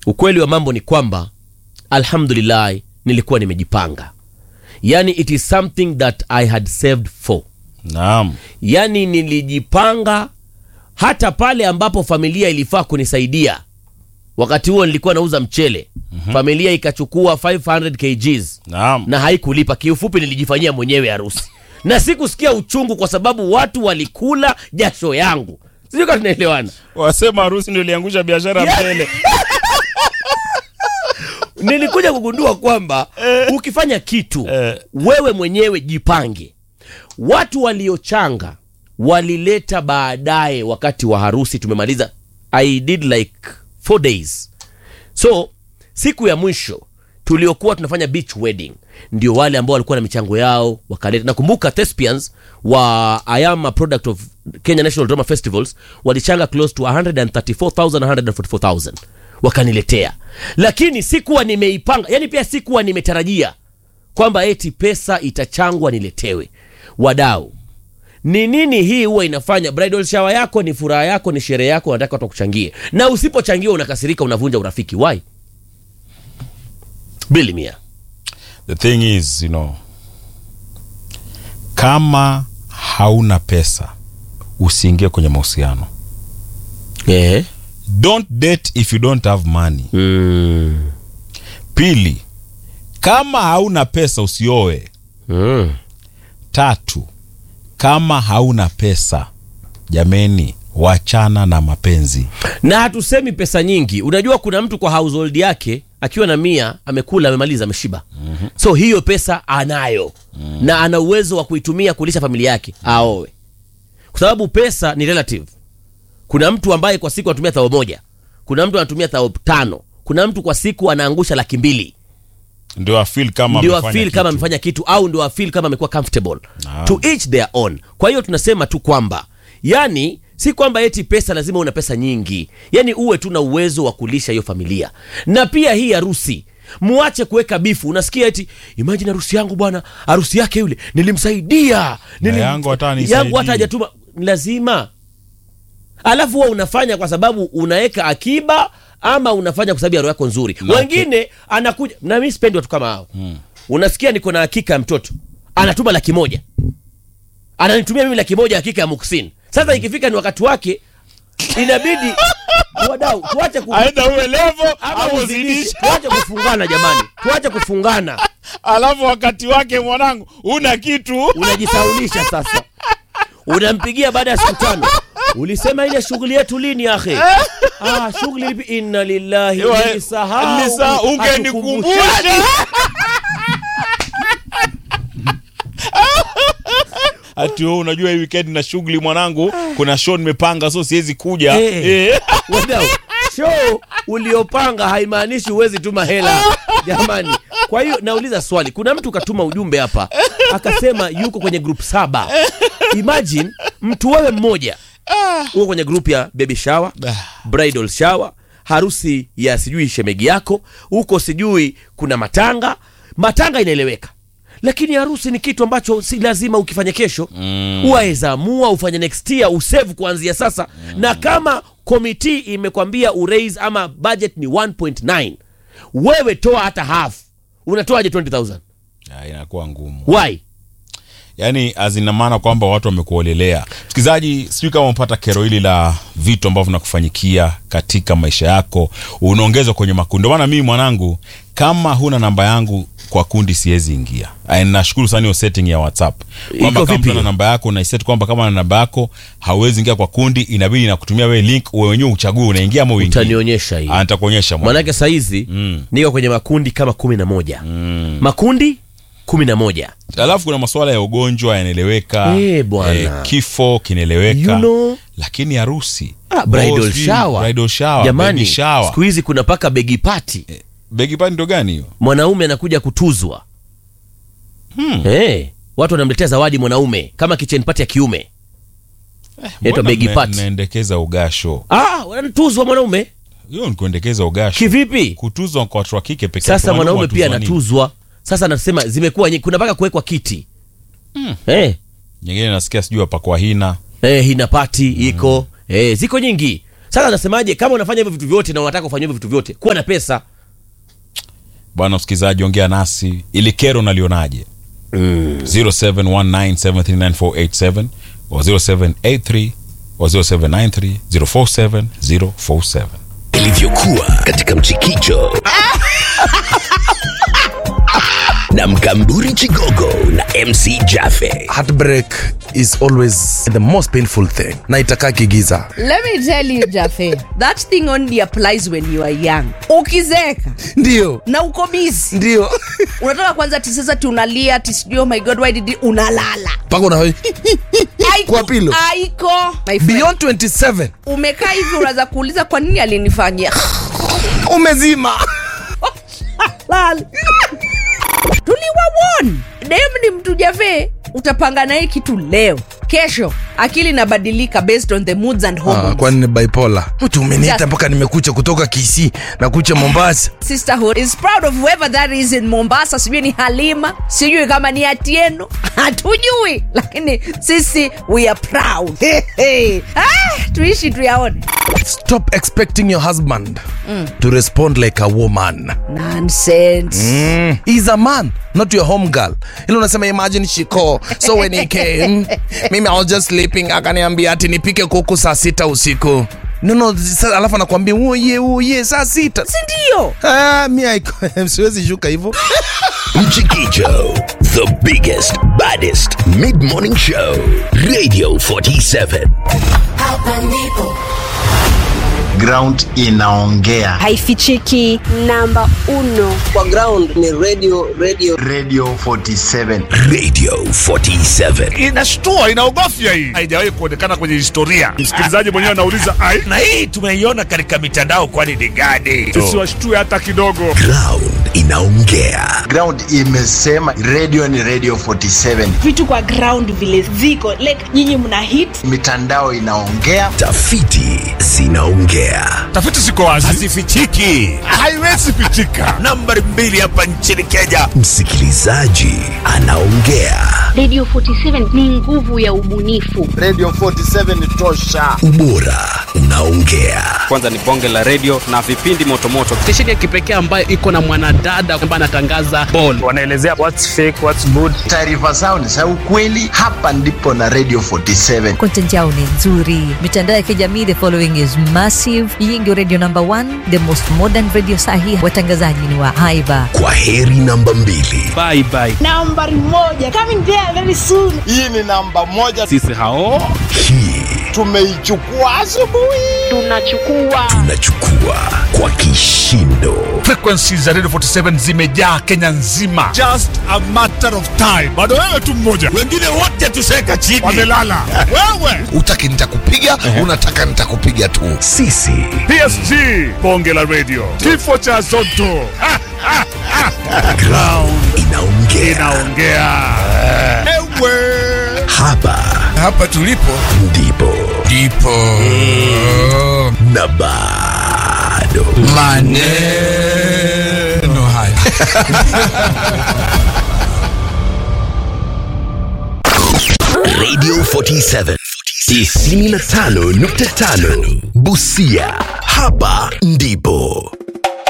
ukweli wa mambo ni kwamba alhamdulillah nilikuwa nimejipanga yani it is something that i had saved for naam yani nilijipanga hata pale ambapo familia ilifaa kunisaidia wakati huo nilikuwa nauza mchele mm-hmm. familia ikachukua 500 kgs naam na haikulipa kiufupi nilijifanyia mwenyewe harusi na sikusikia uchungu kwa sababu watu walikula jasho yangu sijui kama tunaelewana wasema harusi ndio iliangusha biashara Yeah. mbele nilikuja kugundua kwamba ukifanya kitu Eh. wewe mwenyewe jipange watu waliochanga walileta baadaye wakati wa harusi tumemaliza i did like four days so siku ya mwisho tuliokuwa tunafanya beach wedding ndio wale ambao walikuwa na michango yao wakaleta nakumbuka thespians wa i am a product of kenya national drama festivals walichanga close to 134000 144000 wakaniletea lakini sikuwa nimeipanga yani pia sikuwa nimetarajia kwamba eti pesa itachangwa niletewe wadau ni nini hii huwa inafanya bridal shower yako ni furaha yako ni sherehe yako unataka watu wakuchangie na usipochangiwa unakasirika unavunja urafiki why bili mia the thing is you know kama hauna pesa usiingie kwenye mahusiano eh. don't date if you don't have money mm. pili kama hauna pesa usioe Mm. tatu kama hauna pesa jameni wachana na mapenzi na hatusemi pesa nyingi unajua kuna mtu kwa household yake akiwa na mia amekula amemaliza ameshiba mm-hmm. so hiyo pesa anayo mm. na ana uwezo wa kuitumia kulisha familia yake aowe kwa sababu pesa ni relative kuna mtu ambaye kwa siku anatumia thao moja kuna mtu anatumia thao tano kuna mtu kwa siku anaangusha laki mbili ndio afil kama ndio amefanya afil kitu. kama amefanya kitu au ndio afil kama amekuwa comfortable Naam. to each their own kwa hiyo tunasema tu kwamba yani si kwamba eti pesa lazima una pesa nyingi yani uwe tu na uwezo wa kulisha hiyo familia na pia hii harusi muache kuweka bifu unasikia eti imagine harusi yangu bwana harusi yake yule nilimsaidia nilim... yangu hata hanisaidii. yangu hata hajatuma lazima alafu huwa unafanya kwa sababu unaweka akiba ama unafanya kwa sababu ya roho yako nzuri Na wengine anakuja na mi sipendi watu kama hao hmm. unasikia niko na hakika ya mtoto anatuma laki moja ananitumia mimi laki moja hakika ya muksin sasa ikifika ni wakati wake inabidi wadau tuache ku, aidha uwe levo ama au uzidishe. uzidishe tuache kufungana jamani tuache kufungana alafu wakati wake mwanangu una kitu unajisaulisha sasa unampigia baada ya siku tano ulisema ile shughuli yetu lini ahe ah, shughuli lipi inna lillahi Ewa, nilisahau nilisa- ungenikumbusha. hatukumbushani. ati wewe unajua hii weekend na shughuli mwanangu kuna show nimepanga so siwezi kuja Eh. Eh. wadau show uliopanga haimaanishi huwezi tuma hela jamani kwa hiyo nauliza swali kuna mtu katuma ujumbe hapa akasema yuko kwenye group saba imagine mtu wewe mmoja uko kwenye group ya baby shower bridal shower harusi ya sijui shemegi yako huko sijui kuna matanga matanga inaeleweka lakini harusi ni kitu ambacho si lazima ukifanya kesho mm. waweza amua ufanye next year usave kuanzia sasa mm. na kama komiti imekwambia uraise ama budget ni 1.9 wewe toa hata half unatoaje 20000 Ya, inakuwa ngumu why yaani azina maana kwamba watu wamekuolelea msikilizaji sijui kama umepata kero hili la vitu ambavyo vinakufanyikia katika maisha yako unaongezwa kwenye makundi Ndio maana mimi mwanangu kama huna namba yangu kwa kundi siwezi ingia Aya, nashukuru sana hiyo setting ya whatsapp kwamba Iko kama vipi mtu ana hiyo? namba yako unaiset kwamba kama na namba yako hauwezi ingia kwa kundi inabidi nakutumia wewe link wewe wenyewe uchague unaingia ama uingie utanionyesha hii Ah, nitakuonyesha mwana. manake sahizi Mm. niko kwenye makundi kama kumi na moja mm. makundi kumi na moja alafu kuna masuala ya ugonjwa yanaeleweka Eh, bwana. kifo kinaeleweka You know. lakini harusi ah, bridal Oh, sijui shower. bridal shower, jamani baby shower. siku hizi kuna paka begi pati begi pani ndo gani hiyo mwanaume anakuja kutuzwa Hmm. hey, watu wanamletea zawadi mwanaume kama kitchen party ya kiume Inaitwa Mbona begi mna- party. mnaendekeza ugasho ah, wanatuzwa mwanaume hiyo ni kuendekeza ugasho kivipi kutuzwa kwa watu wa kike peke yake, sasa wanaume mwanaume pia watuzwa nini? anatuzwa sasa anasema zimekuwa nyingi kuna mpaka kuwekwa kiti Hmm. Eh, nyingine nasikia sijui wapakwa hina eh, hina pati iko eh, ziko nyingi sasa nasemaje kama unafanya hivyo vitu vyote na unataka kufanya hivyo vitu vyote kuwa na pesa bwana msikilizaji ongea nasi ili kero nalionaje mm. 0719739487 o 0783 o 0793 047 047 ilivyokuwa katika mchikicho na mkamburi chigogo na mc jafe heartbreak is always the most painful thing na itakaa kigiza Let me tell you, Jafe, that thing only applies when you are young. Ukizeeka ndio na uko busy, ndio unataka kwanza ati sasa tunalia ati sijui oh my god why did it? unalala mpaka una Haiko- Kwa pillow. haiko my friend. beyond 27 umekaa hivi unaweza kuuliza kwa nini alinifanyia umezima Lala. tuliwawon dem ni mtu Jafe, utapanga naye kitu leo kesho akili inabadilika based on the moods and ah, hormones. kwani ni bipolar mtu umeniita Just- mpaka nimekucha kutoka kisi na kucha mombasa sisterhood is proud of whoever that is in mombasa sijui ni halima sijui kama ni atieno hatujui lakini sisi we are proud ah, tuishi tuyaone stop expecting your husband to respond like a woman nonsense mm. he's a man not your home girl ili unasema imagine shiko so when he came mimi I was just sleeping akaniambia ati nipike kuku saa sita usiku no, no, sa- alafu anakwambia uye uye saa sita sindio ah, mi haiko- siwezi shuka hivyo mchikicho the biggest baddest mid-morning show radio 47 Hapa ndipo ground inaongea haifichiki namba uno kwa ground ni radio radio radio 47 radio 47 inashtua inaogofya hii haijawahi kuonekana kwenye historia msikilizaji mwenyewe anauliza ai na hii tumeiona katika mitandao kwani ni gani sisi washtue hata kidogo ground inaongea ground imesema radio ni radio 47 vitu kwa ground vile ziko like nyinyi mna hit mitandao inaongea tafiti zinaongea tafiti ziko wazi hazifichiki haiwezi pitika nambari mbili hapa nchini kenya msikilizaji anaongea radio 47 ni nguvu ya ubunifu radio 47 ni tosha ubora unaongea kwanza ni bonge la redio na vipindi motomoto stesheni ya kipekee ambayo iko na mwanadada ambaye anatangaza ball wanaelezea what's fake what's good taarifa zao ni za ukweli hapa ndipo na radio 47 content yao ni nzuri mitandao ya kijamii the following is massive hii ndio radio number one the most modern radio sahi watangazaji ni wa haiba kwa heri namba mbili bye bye nambari moja coming there very soon hii ni namba moja sisi hao hii tumeichukua asubuhi tunachukua tunachukua kwa kishindo frequency za radio 47 zimejaa kenya nzima just a matter of time bado wewe tu mmoja wengine wote tuseka chini wamelala wewe utaki nitakupiga unataka nitakupiga tu sisi psg bonge la radio kifo cha zoto Ha, ha, ha. ground inaongea inaongea ewe hapa hapa tulipo ndipo ndipo na bado maneno haya radio 47 95.5 busia hapa ndipo